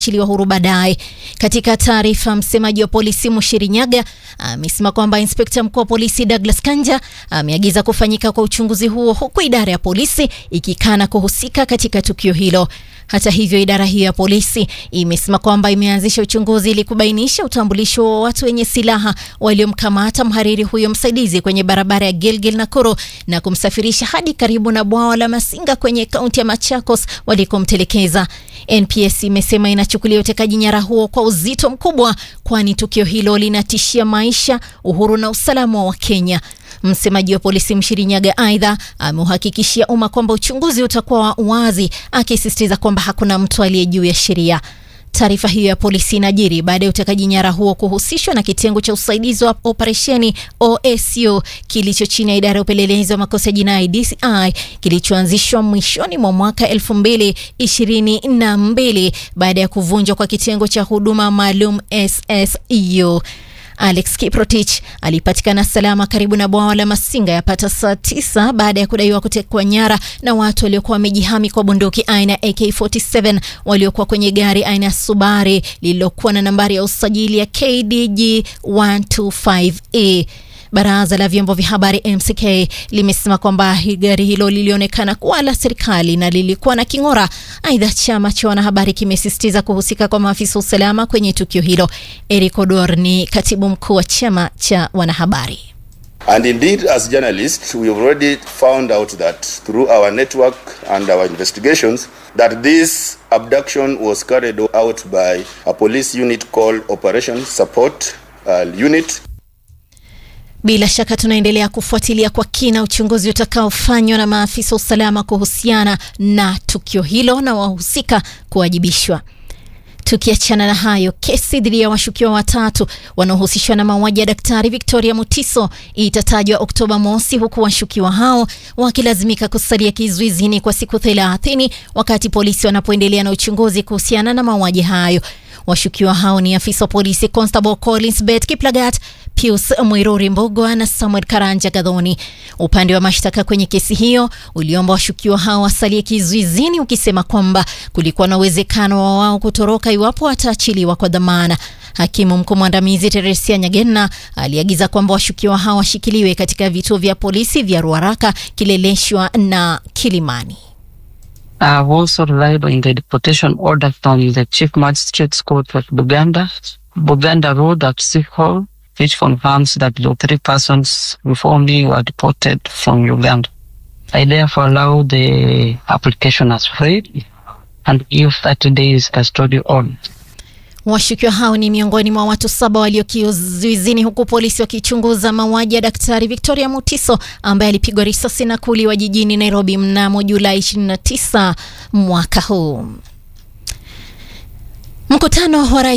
achiliwa huru baadaye. Katika taarifa, msemaji wa polisi Mushirinyaga amesema kwamba inspekta mkuu wa polisi Douglas Kanja ameagiza kufanyika kwa uchunguzi huo huku idara ya polisi ikikana kuhusika katika tukio hilo. Hata hivyo, idara hiyo ya polisi imesema kwamba imeanzisha uchunguzi ili kubainisha utambulisho wa watu wenye silaha waliomkamata mhariri huyo msaidizi kwenye barabara ya Gilgil Nakuru na kumsafirisha hadi karibu na bwawa la Masinga kwenye kaunti ya Machakos walikomtelekeza. NPS imesema inachukulia utekaji nyara huo kwa uzito mkubwa, kwani tukio hilo linatishia maisha, uhuru na usalama wa Kenya. Msemaji wa polisi Mshirinyaga aidha ameuhakikishia umma kwamba uchunguzi utakuwa wazi, akisisitiza kwamba hakuna mtu aliye juu ya sheria. Taarifa hiyo ya polisi inajiri baada ya utekaji nyara huo kuhusishwa na kitengo cha usaidizi wa operesheni OSU kilicho chini ya idara ya upelelezi wa makosa ya jinai DCI kilichoanzishwa mwishoni mwa mwaka elfu mbili ishirini na mbili baada ya kuvunjwa kwa kitengo cha huduma maalum SSU. Alex Kiprotich alipatikana salama karibu na bwawa la Masinga yapata saa tisa baada ya kudaiwa kutekwa nyara na watu waliokuwa wamejihami kwa bunduki aina ya AK47 waliokuwa kwenye gari aina ya Subari lililokuwa na nambari ya usajili ya KDG 125A. Baraza la vyombo vya habari MCK limesema kwamba gari hilo lilionekana kuwa la serikali na lilikuwa na king'ora. Aidha, chama cha wanahabari kimesisitiza kuhusika kwa maafisa wa usalama kwenye tukio hilo. Eric Odor ni katibu mkuu wa chama cha wanahabari. And indeed, as journalists, we have already found out that through our network and our investigations that this abduction was carried out by a police unit called Operation Support uh, Unit. Bila shaka tunaendelea kufuatilia kwa kina uchunguzi utakaofanywa na maafisa wa usalama kuhusiana na tukio hilo na wahusika kuwajibishwa. Tukiachana na hayo, kesi dhidi ya washukiwa watatu wanaohusishwa na mauaji ya Daktari Victoria Mutiso itatajwa Oktoba mosi, huku washukiwa hao wakilazimika kusalia kizuizini kwa siku thelathini wakati polisi wanapoendelea na uchunguzi kuhusiana na mauaji hayo. Washukiwa hao ni afisa wa polisi Constable Collins Bet Kiplagat, Pius Mwiruri Mbogwa na Samuel Karanja Gadhoni. Upande wa mashtaka kwenye kesi hiyo uliomba washukiwa hao wasalie kizuizini, ukisema kwamba kulikuwa na uwezekano wa wao kutoroka iwapo wataachiliwa kwa dhamana. Hakimu mkuu mwandamizi Teresia Nyagenna aliagiza kwamba washukiwa hao washikiliwe katika vituo vya polisi vya Ruaraka, Kileleshwa na Kilimani. I have also relied on the deportation order from the Chief Magistrate's Court of Buganda, Buganda Road at City Hall, which confirms that the three persons before me were deported from Uganda. I therefore allow the application as free and give 30 days custody on. Washukiwa hao ni miongoni mwa watu saba walio kizuizini huku polisi wakichunguza mauaji ya Daktari Victoria Mutiso ambaye alipigwa risasi na kuuliwa jijini Nairobi mnamo Julai 29 mwaka huu. Mkutano wa rais